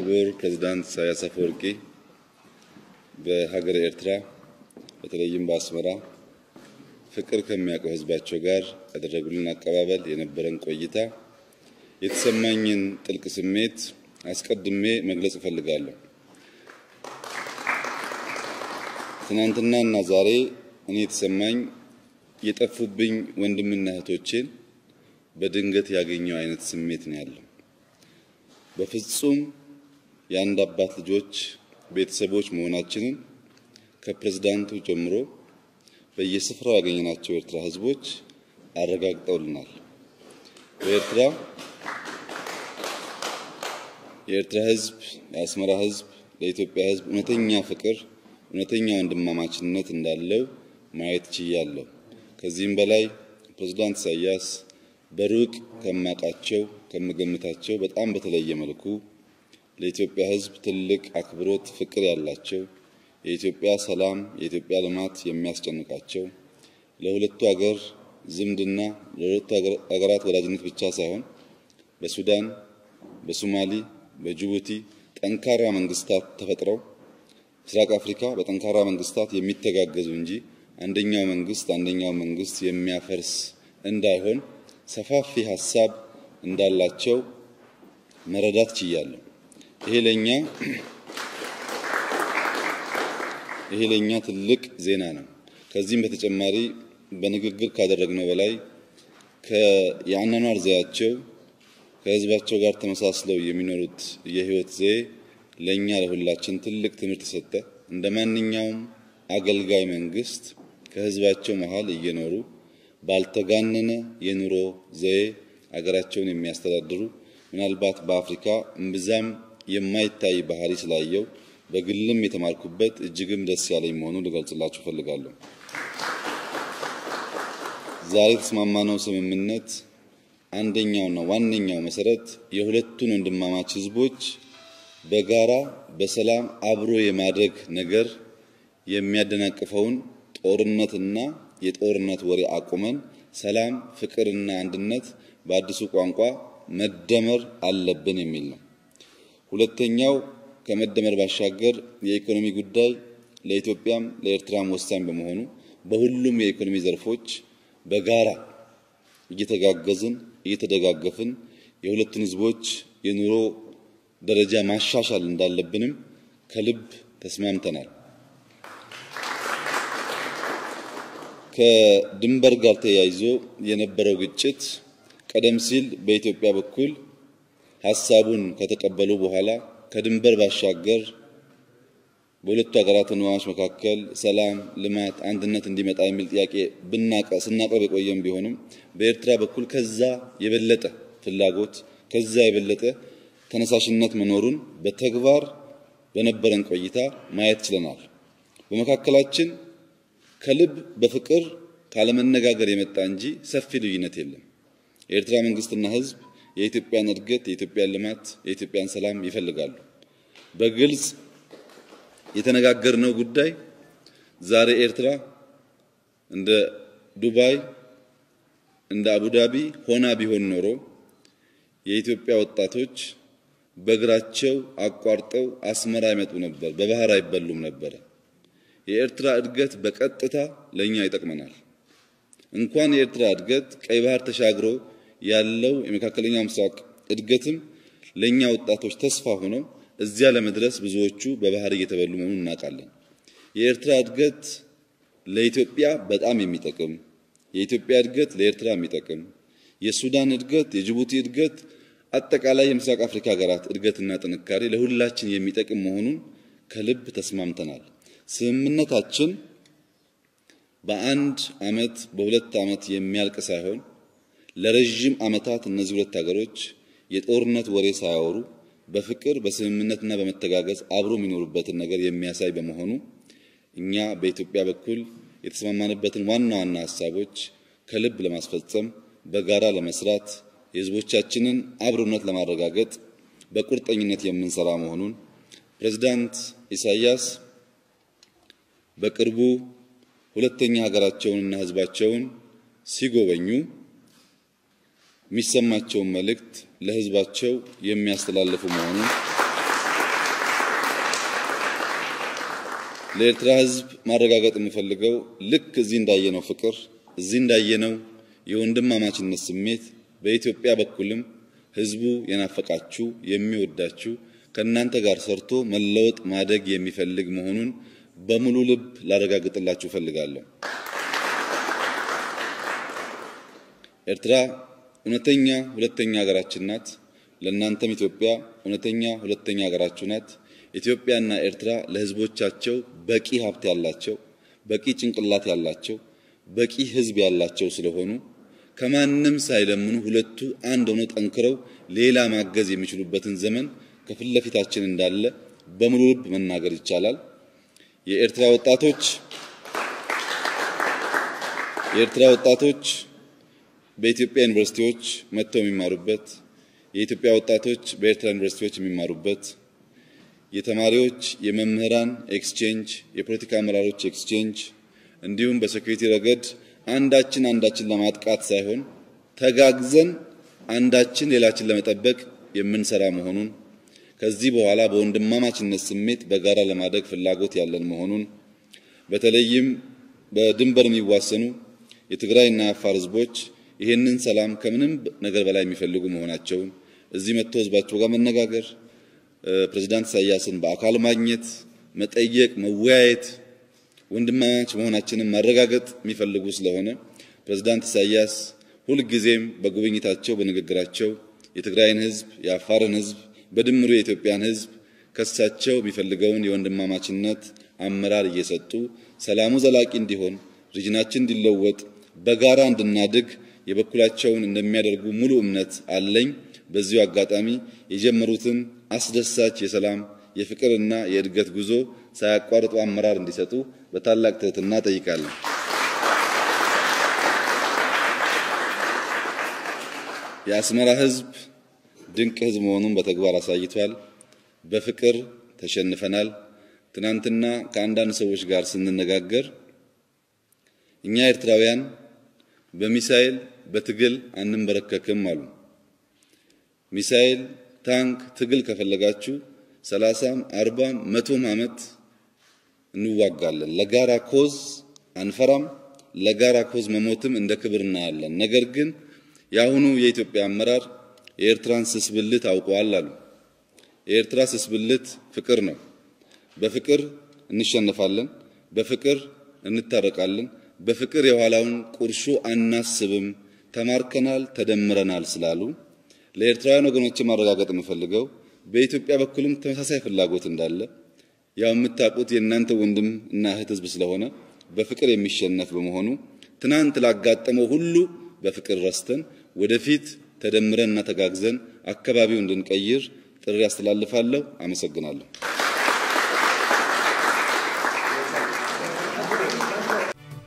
ክቡር ፕሬዝዳንት ኢሳያስ አፈወርቂ በሀገረ ኤርትራ በተለይም በአስመራ ፍቅር ከሚያውቀው ሕዝባቸው ጋር ያደረጉልን አቀባበል የነበረን ቆይታ የተሰማኝን ጥልቅ ስሜት አስቀድሜ መግለጽ እፈልጋለሁ። ትናንትና እና ዛሬ እኔ የተሰማኝ የጠፉብኝ ወንድምና እህቶቼን በድንገት ያገኘው አይነት ስሜት ነው ያለው። በፍጹም የአንድ አባት ልጆች ቤተሰቦች መሆናችንን ከፕሬዝዳንቱ ጀምሮ በየስፍራው ያገኘናቸው የኤርትራ ህዝቦች አረጋግጠውልናል። በኤርትራ የኤርትራ ህዝብ፣ የአስመራ ህዝብ ለኢትዮጵያ ህዝብ እውነተኛ ፍቅር፣ እውነተኛ ወንድማማችነት እንዳለው ማየት ችያለሁ። ከዚህም በላይ ፕሬዝዳንት ኢሳያስ በሩቅ ከማውቃቸው ከምገምታቸው በጣም በተለየ መልኩ ለኢትዮጵያ ህዝብ ትልቅ አክብሮት፣ ፍቅር ያላቸው የኢትዮጵያ ሰላም፣ የኢትዮጵያ ልማት የሚያስጨንቃቸው ለሁለቱ ሀገር ዝምድና ለሁለቱ ሀገራት ወዳጅነት ብቻ ሳይሆን በሱዳን፣ በሶማሊ፣ በጅቡቲ ጠንካራ መንግስታት ተፈጥረው ምስራቅ አፍሪካ በጠንካራ መንግስታት የሚተጋገዙ እንጂ አንደኛው መንግስት አንደኛው መንግስት የሚያፈርስ እንዳይሆን ሰፋፊ ሀሳብ እንዳላቸው መረዳት ችያለሁ። ይሄ ለኛ ይሄ ለኛ ትልቅ ዜና ነው። ከዚህም በተጨማሪ በንግግር ካደረግነው በላይ የአኗኗር ዘያቸው ከህዝባቸው ጋር ተመሳስለው የሚኖሩት የህይወት ዘዬ ለኛ ለሁላችን ትልቅ ትምህርት የሰጠ እንደ ማንኛውም አገልጋይ መንግስት ከህዝባቸው መሀል እየኖሩ ባልተጋነነ የኑሮ ዘዬ አገራቸውን የሚያስተዳድሩ ምናልባት በአፍሪካ እምብዛም የማይታይ ባህሪ ስላየው በግልም የተማርኩበት እጅግም ደስ ያለኝ መሆኑን ልገልጽላችሁ እፈልጋለሁ። ዛሬ የተስማማነው ስምምነት አንደኛውና ዋነኛው መሰረት የሁለቱን ወንድማማች ህዝቦች በጋራ በሰላም አብሮ የማድረግ ነገር የሚያደናቅፈውን ጦርነትና የጦርነት ወሬ አቁመን ሰላም፣ ፍቅርና አንድነት በአዲሱ ቋንቋ መደመር አለብን የሚል ነው። ሁለተኛው ከመደመር ባሻገር የኢኮኖሚ ጉዳይ ለኢትዮጵያም ለኤርትራም ወሳኝ በመሆኑ በሁሉም የኢኮኖሚ ዘርፎች በጋራ እየተጋገዝን እየተደጋገፍን የሁለቱን ህዝቦች የኑሮ ደረጃ ማሻሻል እንዳለብንም ከልብ ተስማምተናል። ከድንበር ጋር ተያይዞ የነበረው ግጭት ቀደም ሲል በኢትዮጵያ በኩል ሀሳቡን ከተቀበሉ በኋላ ከድንበር ባሻገር በሁለቱ ሀገራት ወንድማማች መካከል ሰላም፣ ልማት፣ አንድነት እንዲመጣ የሚል ጥያቄ ብናቀ ስናቀርብ የቆየም ቢሆንም በኤርትራ በኩል ከዛ የበለጠ ፍላጎት ከዛ የበለጠ ተነሳሽነት መኖሩን በተግባር በነበረን ቆይታ ማየት ችለናል። በመካከላችን ከልብ በፍቅር ካለመነጋገር የመጣ እንጂ ሰፊ ልዩነት የለም። የኤርትራ መንግስትና ህዝብ የኢትዮጵያን እድገት፣ የኢትዮጵያን ልማት፣ የኢትዮጵያን ሰላም ይፈልጋሉ። በግልጽ የተነጋገርነው ጉዳይ ዛሬ ኤርትራ እንደ ዱባይ እንደ አቡዳቢ ሆና ቢሆን ኖሮ የኢትዮጵያ ወጣቶች በእግራቸው አቋርጠው አስመራ ይመጡ ነበር፣ በባህር አይበሉም ነበረ። የኤርትራ እድገት በቀጥታ ለኛ ይጠቅመናል። እንኳን የኤርትራ እድገት ቀይ ባህር ተሻግሮ ያለው የመካከለኛው ምስራቅ እድገትም ለኛ ወጣቶች ተስፋ ሆነው እዚያ ለመድረስ ብዙዎቹ በባህር እየተበሉ መሆኑን እናውቃለን። የኤርትራ እድገት ለኢትዮጵያ በጣም የሚጠቅም የኢትዮጵያ እድገት ለኤርትራ የሚጠቅም የሱዳን እድገት፣ የጅቡቲ እድገት፣ አጠቃላይ የምስራቅ አፍሪካ ሀገራት እድገትና ጥንካሬ ለሁላችን የሚጠቅም መሆኑን ከልብ ተስማምተናል። ስምምነታችን በአንድ አመት በሁለት አመት የሚያልቅ ሳይሆን ለረዥም አመታት እነዚህ ሁለት ሀገሮች የጦርነት ወሬ ሳያወሩ በፍቅር በስምምነትና በመተጋገዝ አብሮ የሚኖሩበትን ነገር የሚያሳይ በመሆኑ እኛ በኢትዮጵያ በኩል የተስማማንበትን ዋና ዋና ሀሳቦች ከልብ ለማስፈጸም በጋራ ለመስራት የህዝቦቻችንን አብሮነት ለማረጋገጥ በቁርጠኝነት የምንሰራ መሆኑን ፕሬዝዳንት ኢሳያስ በቅርቡ ሁለተኛ ሀገራቸውንና ህዝባቸውን ሲጎበኙ የሚሰማቸውን መልእክት ለህዝባቸው የሚያስተላልፉ መሆኑን ለኤርትራ ሕዝብ ማረጋገጥ የምፈልገው ልክ እዚህ እንዳየነው ፍቅር፣ እዚህ እንዳየነው የወንድማማችነት ስሜት በኢትዮጵያ በኩልም ሕዝቡ የናፈቃችሁ የሚወዳችሁ ከእናንተ ጋር ሰርቶ መለወጥ ማደግ የሚፈልግ መሆኑን በሙሉ ልብ ላረጋግጥላችሁ እፈልጋለሁ። ኤርትራ እውነተኛ ሁለተኛ ሀገራችን ናት። ለእናንተም ኢትዮጵያ እውነተኛ ሁለተኛ ሀገራችሁ ናት። ኢትዮጵያና ኤርትራ ለህዝቦቻቸው በቂ ሀብት ያላቸው፣ በቂ ጭንቅላት ያላቸው፣ በቂ ህዝብ ያላቸው ስለሆኑ ከማንም ሳይለምኑ ሁለቱ አንድ ሆነው ጠንክረው ሌላ ማገዝ የሚችሉበትን ዘመን ከፊት ለፊታችን እንዳለ በሙሉ ልብ መናገር ይቻላል። የኤርትራ ወጣቶች የኤርትራ ወጣቶች በኢትዮጵያ ዩኒቨርሲቲዎች መጥተው የሚማሩበት የኢትዮጵያ ወጣቶች በኤርትራ ዩኒቨርሲቲዎች የሚማሩበት የተማሪዎች የመምህራን ኤክስቼንጅ፣ የፖለቲካ አመራሮች ኤክስቼንጅ እንዲሁም በሴኩሪቲ ረገድ አንዳችን አንዳችን ለማጥቃት ሳይሆን ተጋግዘን አንዳችን ሌላችን ለመጠበቅ የምንሰራ መሆኑን ከዚህ በኋላ በወንድማማችነት ስሜት በጋራ ለማደግ ፍላጎት ያለን መሆኑን በተለይም በድንበር የሚዋሰኑ የትግራይና የአፋር ህዝቦች ይህንን ሰላም ከምንም ነገር በላይ የሚፈልጉ መሆናቸውን እዚህ መጥቶ ህዝባቸው ጋር መነጋገር፣ ፕሬዝዳንት ኢሳያስን በአካል ማግኘት፣ መጠየቅ፣ መወያየት፣ ወንድማማች መሆናችንን ማረጋገጥ የሚፈልጉ ስለሆነ ፕሬዝዳንት ኢሳያስ ሁልጊዜም በጉብኝታቸው በንግግራቸው የትግራይን ህዝብ፣ የአፋርን ህዝብ በድምሩ የኢትዮጵያን ህዝብ ከሳቸው የሚፈልገውን የወንድማማችነት አመራር እየሰጡ ሰላሙ ዘላቂ እንዲሆን ሪጅናችን እንዲለወጥ በጋራ እንድናድግ የበኩላቸውን እንደሚያደርጉ ሙሉ እምነት አለኝ። በዚሁ አጋጣሚ የጀመሩትን አስደሳች የሰላም የፍቅርና የእድገት ጉዞ ሳያቋርጡ አመራር እንዲሰጡ በታላቅ ትህትና ጠይቃለሁ። የአስመራ ህዝብ ድንቅ ህዝብ መሆኑን በተግባር አሳይቷል። በፍቅር ተሸንፈናል። ትናንትና ከአንዳንድ ሰዎች ጋር ስንነጋገር እኛ ኤርትራውያን በሚሳኤል በትግል አንንበረከክም አሉ። ሚሳኤል፣ ታንክ፣ ትግል ከፈለጋችሁ ሰላሳም አርባም መቶም ዓመት እንዋጋለን። ለጋራ ኮዝ አንፈራም። ለጋራ ኮዝ መሞትም እንደ ክብር እናያለን። ነገር ግን የአሁኑ የኢትዮጵያ አመራር የኤርትራን ስስብልት አውቀዋል አሉ። የኤርትራ ስስብልት ፍቅር ነው። በፍቅር እንሸነፋለን፣ በፍቅር እንታረቃለን፣ በፍቅር የኋላውን ቁርሾ አናስብም፣ ተማርከናል፣ ተደምረናል ስላሉ ለኤርትራውያን ወገኖች ማረጋገጥ የምፈልገው በኢትዮጵያ በኩልም ተመሳሳይ ፍላጎት እንዳለ ያው የምታውቁት የእናንተ ወንድም እና እህት ህዝብ ስለሆነ በፍቅር የሚሸነፍ በመሆኑ ትናንት ላጋጠመው ሁሉ በፍቅር ረስተን ወደፊት ተደምረንና ተጋግዘን አካባቢው እንድንቀይር ጥሪ አስተላልፋለሁ። አመሰግናለሁ።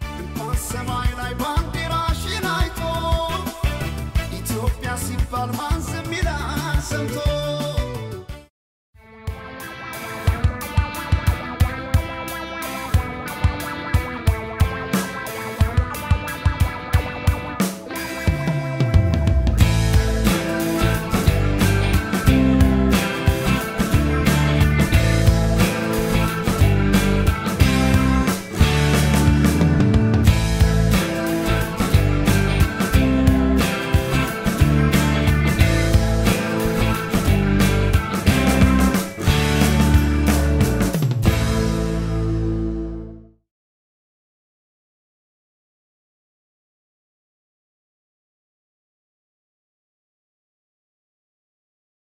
ሰማይ ላይ ባንዲራሽን አይቶ ኢትዮጵያ ሲባል